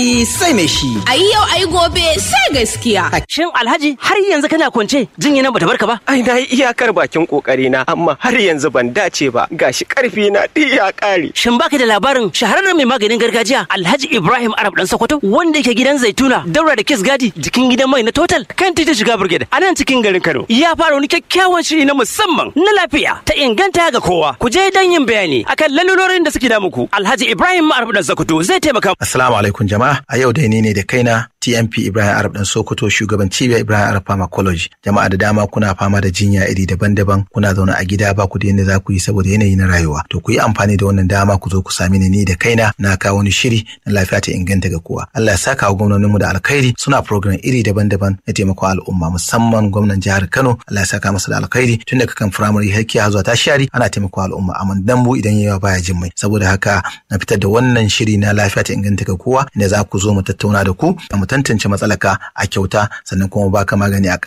gani sai mai shi. Ai yau ai gobe sai gaskiya. Shin Alhaji har yanzu kana kwance jinya nan bata barka ba? Ai na yi iyakar bakin kokari na amma har yanzu ban dace ba gashi karfi na duk ya kare. Shin baka da labarin shahararren mai maganin gargajiya Alhaji Ibrahim Arab dan Sokoto wanda yake gidan Zaituna daura da Kiss Gadi jikin gidan mai na Total kan titin shiga Brigade a nan cikin garin Kano. Ya fara wani kyakkyawan shiri na musamman na lafiya ta inganta ga kowa. Ku je dan yin bayani akan lalurorin da suke da muku. Alhaji Ibrahim Arab dan Sokoto zai taimaka. Assalamu alaikum jama'a. A yau dai ni ne da kaina TMP Ibrahim Arab dan Sokoto shugaban cibiyar Ibrahim Arab Pharmacology. Jama'a da dama kuna fama da jinya iri daban-daban kuna zaune a gida ba ku da yadda za ku yi saboda yanayi na rayuwa. To ku yi amfani da wannan dama ku zo ku sami ni ni da kaina na kawo wani shiri na lafiya ta inganta ga kowa. Allah ya saka wa gwamnoninmu da alkhairi suna program iri daban-daban na taimako al'umma musamman gwamnan jihar Kano Allah ya saka masa da alkhairi tun daga kan firamare har kiya zuwa tashari ana taimako al'umma amma dambu idan yawa baya jin mai saboda haka na fitar da wannan shiri na lafiya ta inganta ga kowa inda za ku zo mu tattauna da ku mu tantance matsalaka a kyauta sannan kuma baka magani a